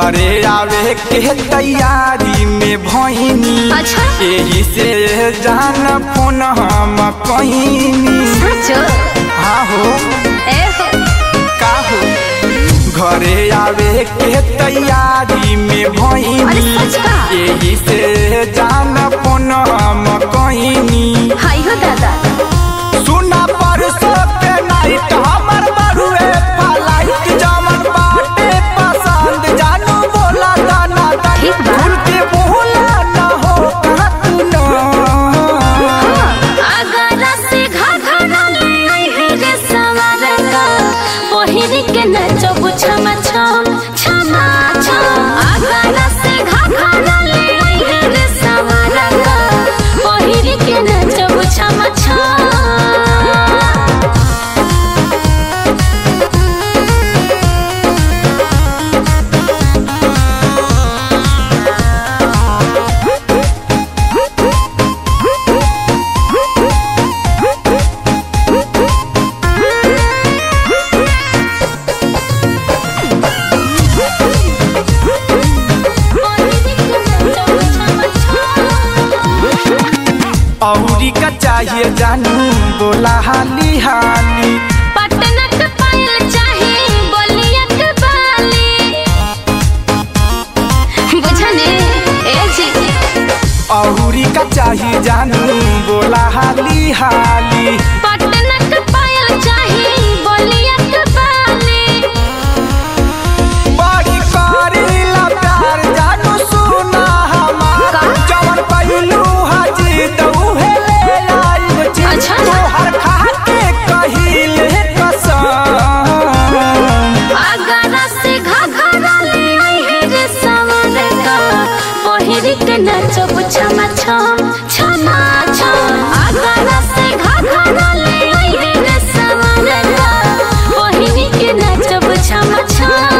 घरे आवे के तैयारी में भइनी अच्छा। एही से जान फोन हम कहिनी सचो हाँ हो ए हो का हो घरे आवे के तैयारी में अरे भइनी सच का? एही से जान फोन हम कहिनी हाय हो दादा सुना परसो के नाइट हमर बरुए फ्लाइट जमन बाटे पसंद जानू बोला दाना दाना ठीक बा। भूल के बोला ना हो कहा तू ना अगर से घाघरा ले आई है रे सवार का पहिर के नचो छमा छम छमा छम अगर से घाघरा ले आई है रे सवार का पहिर के नचो छमा छम औरी का चाहिए जानू बोला हाली हाली पटना के पायल चाही बोलिया के बाली बुझने ए जी औरी का चाहिए जानू बोला हाली हाली पटना के पायल चाही बोलिया के बाली बड़ी करीला प्यार जानू सुना हमार का? जवन पहलू हाजी दऊहे ले आई जी अच्छा। तोहर खाते कहिले कसम अगर से घाघरा ले आई है रे सवार का पहिर के नचो छमा छम छमा छम अगर से घाघरा ले आई है रे सवार का पहिर के नचो छमा छम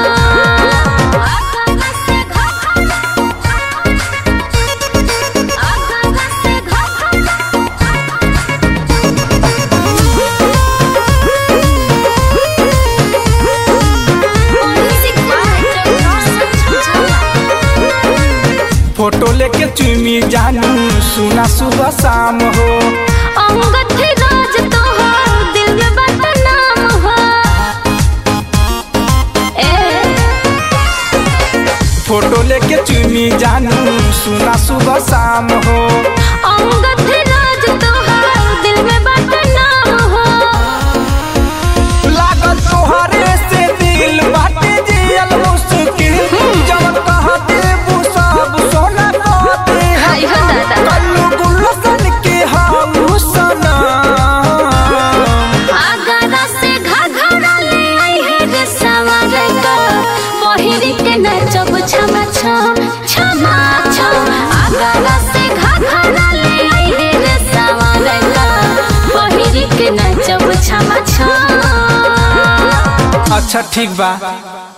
अगर से घाघरा अगर से फोटो लेके चुमी जानू सुना सुबह शाम हो अंगत राज तो हो दिल में बदनाम हो ए फोटो लेके चुमी जानू सुना सुबह शाम हो अंगत राज तो हो दिल में बदनाम हो लागल तोहरे से दिल बाटे जियल मुश्किल जवन कह देबू सब सोना कहते हाय हो दादा। कल्लू गुलशन के हम सनम आगरा से घाघरा ले आई है रे सवार का पहिर के नचब छमा छम छमा छम आगरा से घाघरा ले आई है रे सवार का पहिर के नचब छमा छम अच्छा ठीक बा